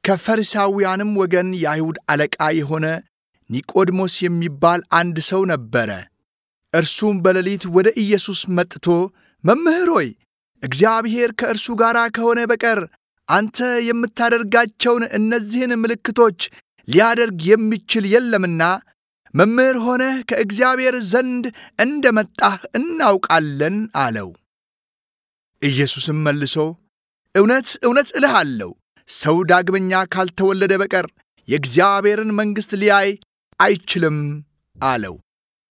ከፈሪሳውያንም ወገን የአይሁድ አለቃ የሆነ ኒቆድሞስ የሚባል አንድ ሰው ነበረ። እርሱም በሌሊት ወደ ኢየሱስ መጥቶ መምህር ሆይ እግዚአብሔር ከእርሱ ጋር ከሆነ በቀር አንተ የምታደርጋቸውን እነዚህን ምልክቶች ሊያደርግ የሚችል የለምና መምህር ሆነህ ከእግዚአብሔር ዘንድ እንደ መጣህ እናውቃለን አለው። ኢየሱስም መልሶ እውነት እውነት እልሃለሁ ሰው ዳግመኛ ካልተወለደ በቀር የእግዚአብሔርን መንግሥት ሊያይ አይችልም አለው።